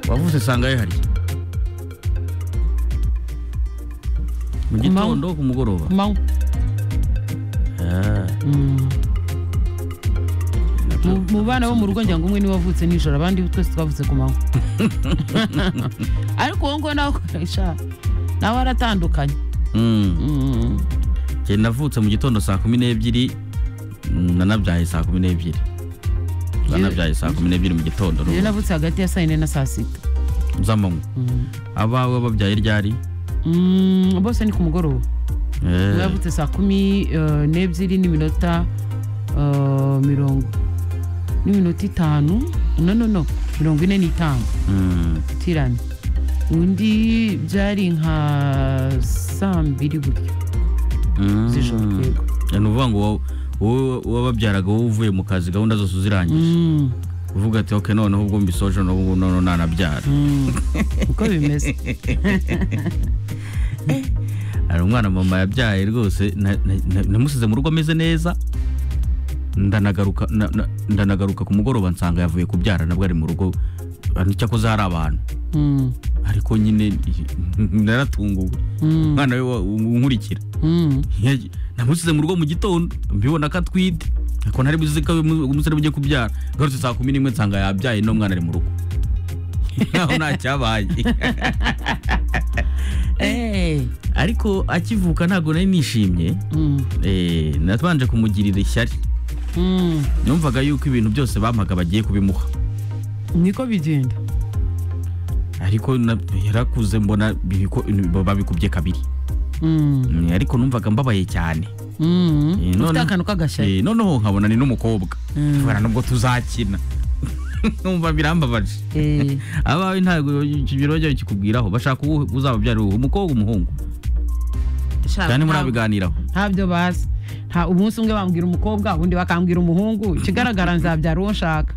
wavutse usanga ayahari mu gitondo ku mugoroba ku manywa Ah, Mm. nabyo Mu- mu bana bo mu rugo ngira ngo umwe niwe wavutse nijoro abandi twese twavutse ku manywa ariko uwo nguwo nawe sha, nawe aratandukanye Mm, Mm. njye navutse mu gitondo saa kumi n'ebyiri mm, nanabyaye saa kumi n'ebyiri nanabyaye saa kumi n'ebyiri mu gitondo iyo navutse hagati ya saa yine na saa sita z'amanywa Mm. abawe babyaye ryari Mm, bose ni ku mugoroba Eh, Umwe yavutse saa kumi eh, n'ebyiri n'iminota eh, mirongo n'iminota itanu no no no mirongo ine n'itanu mm, tirani undi byari nka saa mbiri gutyo mm. z'ijoro yego Eh, ni ukuvuga ngo wowe- wowe wababyaraga wowe uvuye mu kazi gahunda zose uzirangije Mm, uvuga ati ok noneho ubwo mbisoje noneho noneho nanabyara mm. uko bimeze hari umwana mama yabyaye rwose na- na- na- namusize mu rugo ameze neza ndanagaruka na- na- ndanagaruka ku mugoroba nsanga yavuye kubyara nabwo ari mu rugo cyakoze hari abantu Mm, ariko nyine naratunguwe mm, umwana we wa- unkurikira mm. Yaje- namusize mu rugo mu gitondo mbibona ko atwite ariko ntari buzi ko uyu musore ugiye kubyara garutse saa kumi n'imwe nsanga yabyaye n'umwana ari mu rugo naho nta cyabaye Eh, ariko akivuka ntabwo nari nishimye mm, eh, nabanje kumugirira ishyari mm. numvaga yuko ibintu byose bampaga bagiye kubimuha niko bigenda ariko na- yarakuze mbona biriko- babikubye kabiri Mm, Mm, ariko numvaga mbabaye cyane mm. Eh, ufite none- akantu Eh, k'agashayi noneho nkabona ni n'umukobwa Mm. tubona nubwo tuzakina numva birambabaje Eh, abawe ntabwo ibiro byabo bikikubwiraho bashaka uwo uzababyara uwo umukobwa umuhungu sha, cyane ntabwo- murabiganiraho ntabyo bazi nta umunsi umwe bambwira umukobwa undi bakambwira umuhungu ikigaragara nzabyara uwo nshaka